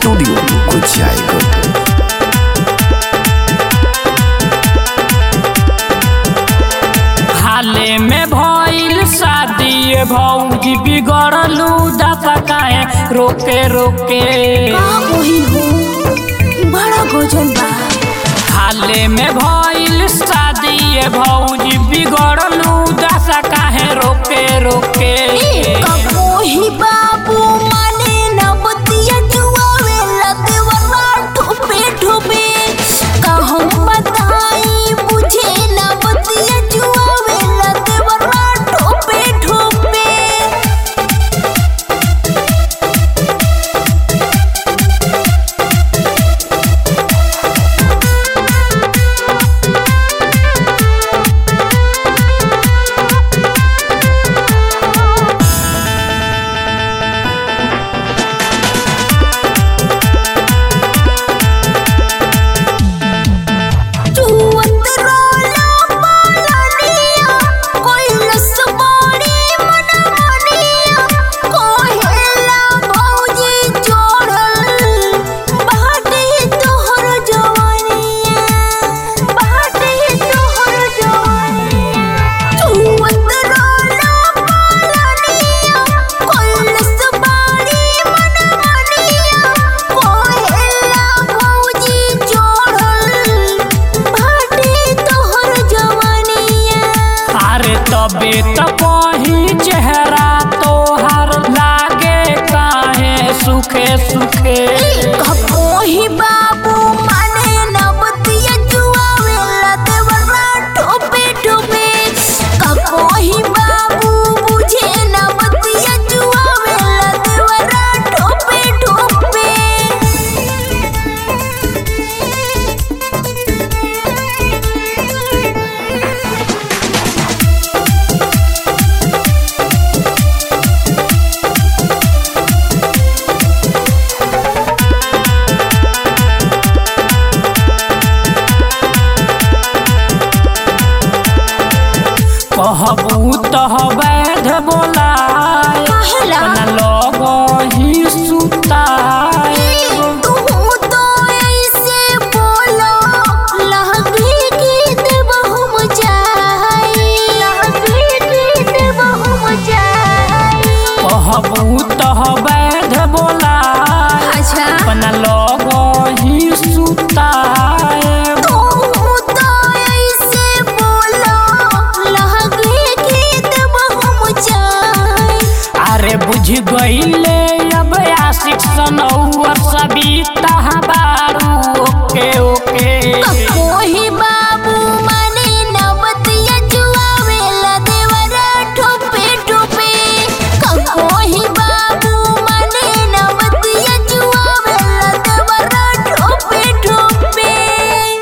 Studio Kuchaikot हाले में भइल शादी भौजी बिगड़लू दाता काहे रोके रोके का मोही हो बड़ा गजल बा हाले में भइल शादी भौजी बिगड़लू दाता काहे रोके रोके का मोही बाबू माने न बतिया जुआवे लदेवरा ठोपे ठोपे का हम बताई बुझे न बतिया जुआवे लदेवरा ठोपे ठोपे जुवत रोला पालनिया कोई लसबारी मनमानिया कोहेला भौजी जोड़ल बाटे तोहर जवानिया बाटे तोहर जवानिया जुवत रोला पालनिया कोई लसबारी मनमानिया कोहेला भौजी जोड़ल बाटे तोहर जवानिया अरे तबे त कही चेहरा तोहर लागे काहे सुखे सुखे कपोही बाबू माने न बतिया जुआवे लदेवरा ठोपे ठोपे कपोही बाबू बुझे न बतिया जुआवे लदेवरा ठोपे ठोपे कहबू तह वैध बोलाए काहेला? अपना लोग ही सुताए तू तो ऐसे बोलो लहंगी की देबहु मचाई लहंगी की देबहु मचाई कहबू तह वैध बोलाए अच्छा अपना लोग ही सुताए तू तो ऐसे बोलो लहंगी की देबहु मचाई अरे बुझ गईले अब आशिक सनौर सबिता